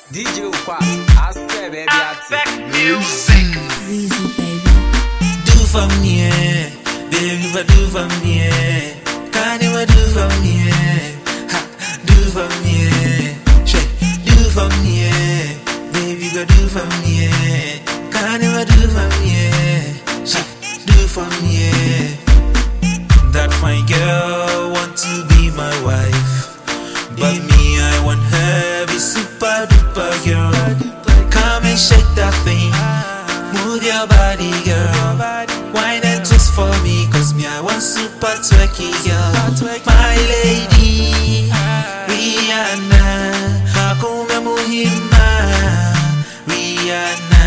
DJ Ukwas, Aspect baby Back ati. music. Weezy baby. Do for me, eh. Baby, if I do for me, eh. Can you do for me, eh? Ha, do for me, eh. Shake, do for me, eh. Baby, go do for me, eh. Can you do for me, eh? Shake, do for me, eh. That fine girl want to be my wife. But me, I want her be super duper girl. Come and shake that thing. Move your body, girl. Wine and twist for me, cause me, I want super twerky, girl. My lady, Rihanna. Hakuna muhima, Rihanna.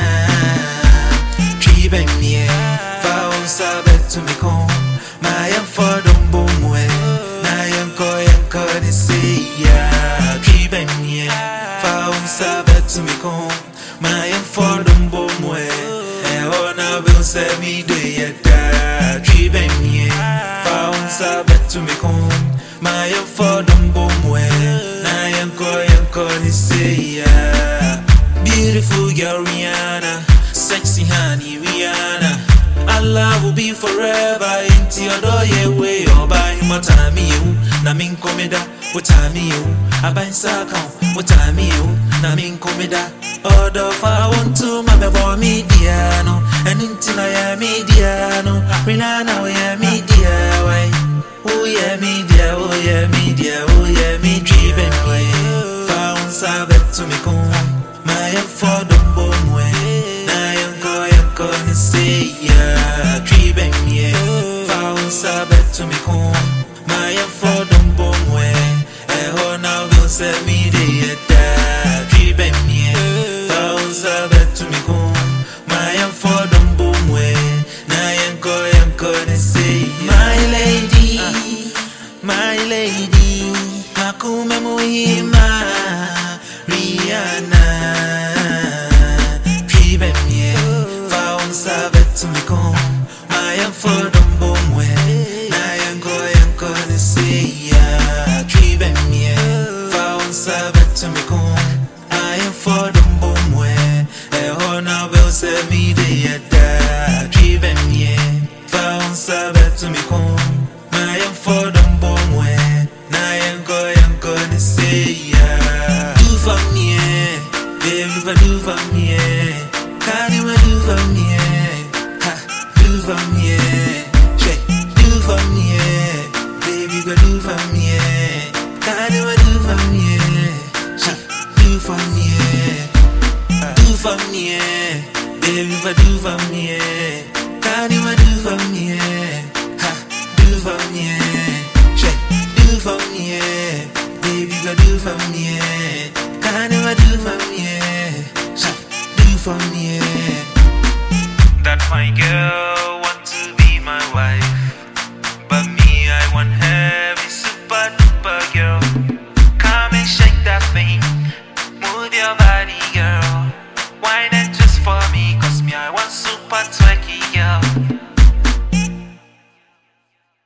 Tribe mie, faun sabe tu me kon. Mayan fodon bomwe, na yanko yanko ni seya. Tribe mie, faun sabe tu me kon. Mayan fodon bomwe, e ona bil se mi de yada. Tribe mie, faun sabe tu me kon. Mayan fodon bomwe, na yanko yanko ni seya. Beautiful girl Rihanna, sexy honey Rihanna. Our love will be forever. Into your door, yeah, way or by what time you, na min comida, what time you, I buy saka, what time you, na min comida. Order for I want to, my baby, me diano, and into I am mediano, Rihanna, we are media, why? Oh yeah, media, oh yeah, media, oh yeah, me driven way. Found sabet to me come. My for the bomb way. Na yanko yanko ni say ya. Driven yeah. Found sabet to me come. My for the bomb way. Eh ho na will set me the da. Driven yeah. Found sabet to me come. My for the bomb way. Na yanko yanko ni say My lady, my lady, makume muhima, Rihanna. Tribe mie, faun sabe tu me kom, mayan fodon bomwe, na yanko yanko ni seya. Tribe mie, faun sabe tu me kom, mayan fodon bomwe, e hona will se mi de yada. Tribe mie, faun sabe tu me kom, mayan fodon bomwe, na yanko yanko ni seya. Do for me, eh. baby, if I do for me, eh. can you do for me, eh? ha, do for me, eh. Shake, do for me, eh. baby, go do for me, eh. can you do for me, eh? Shake, do for me, eh. do for me, eh. baby, if I do for me, eh. can you do for me, eh? ha, do for me, eh. Shake, do for me, eh. baby, go do for me, eh. can you do for me, eh? Shake, do for me, eh. That my girl want to be my wife.